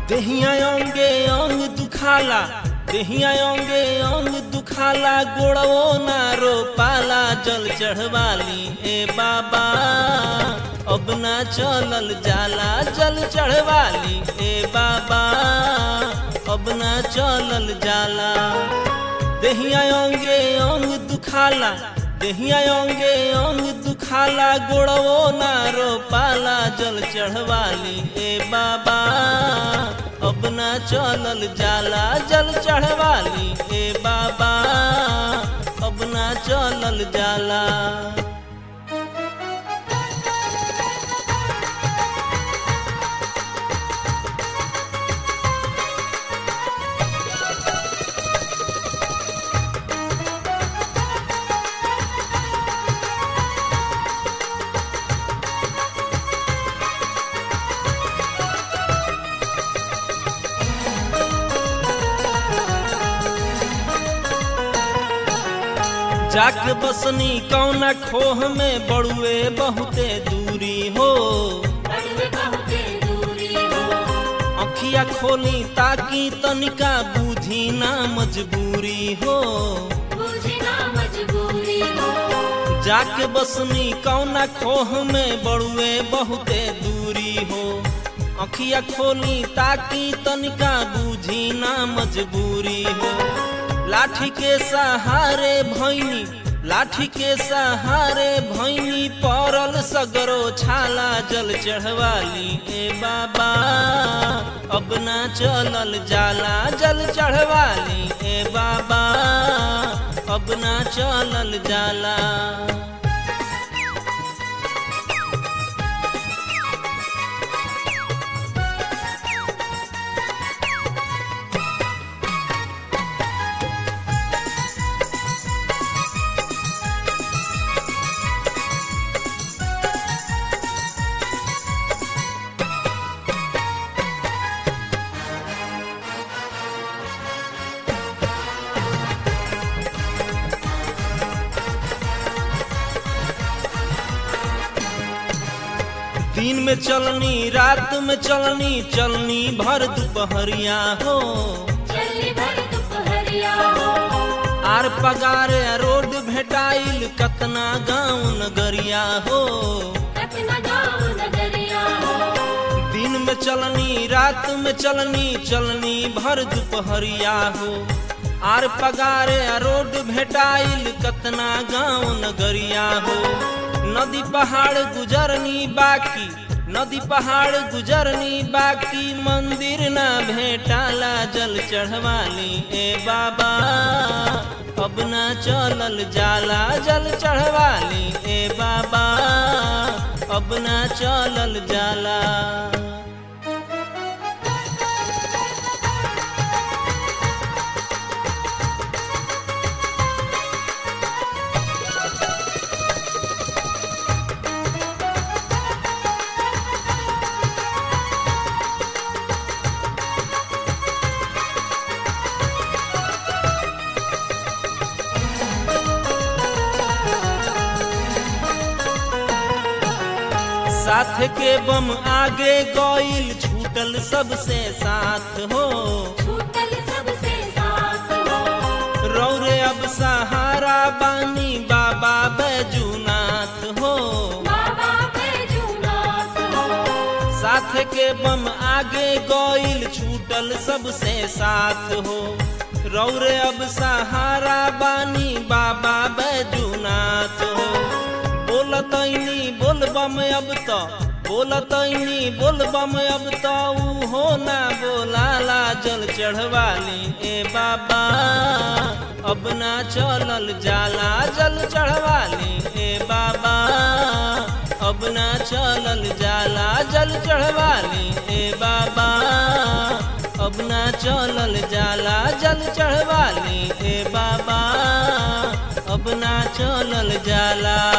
देहिया अंगे अंग दुखाला देहिया अंगे अंग दुखाला गोड़वो ना रो पाला जल चढ़वाली ए बाबा अब ना चलल जाला जल चढ़वाली ए बाबा अब ना चलल जाला देहिया अंगे अंग दुखाला देहिया अंगे अंग दुखाला गोड़वो ना रो पाला जल चढ़वाली ए बाबा अब ना चलल जाला जल चढ़वाली ए बाबा अब ना चलल जाला जाके बसनी कौना खोह में बड़ुए बहुते दूरी हो बड़ुए बहुते दूरी हो अखिया खोली ताकि तनिका बूझी ना मजबूरी हो बुझी ना मजबूरी हो जाके बसनी कौना खोह में बड़ुए बहुते दूरी हो अखिया खोली ताकि तनिका बूझी ना मजबूरी हो लाठी के सहारे भैनी लाठी के सहारे भैनी पड़ल सगरो छाला जल चढ़वाली ए बाबा अब ना चलल जाला जल चढ़वाली ए बाबा अब ना चलल जाला दिन में चलनी रात में चलनी चलनी भर दोपहरिया हो चली भर दुपहरिया हो आर पगारे रोड भेटाइल कतना गाँव नगरिया हो कतना गाँव नगरिया हो दिन में चलनी रात में चलनी चलनी भर दोपहरिया हो आर पगारे रोड भेटाइल कतना गाँव नगरिया हो नदी पहाड़ गुजरनी बाकी नदी पहाड़ गुजरनी बाकी मंदिर ना भेटाला जल चढ़वाली ए बाबा अब ना चलल जाला जल चढ़वाली ए बाबा अब ना चलल जाला साथ के बम आगे गईल छूटल सबसे साथ हो छूटल सबसे साथ हो रौरे अब सहारा बानी बाबा बैजूनाथ हो बाबा बैजूनाथ हो साथ के बम आगे गईल छूटल सबसे साथ हो रौरे अब सहारा बानी बाबा बैजूनाथ हो बोलतैनी बोलबम अब तो बोलतैनी बोलबम अब तो ऊ हो ना बोलाला जल चढ़वाली ए बाबा अब ना चलल जाला जल चढ़वाली ए बाबा अब ना चलल जाला जल चढ़वाली ए बाबा अब ना चलल जाला जल चढ़वाली ए बाबा अब ना चलल जाला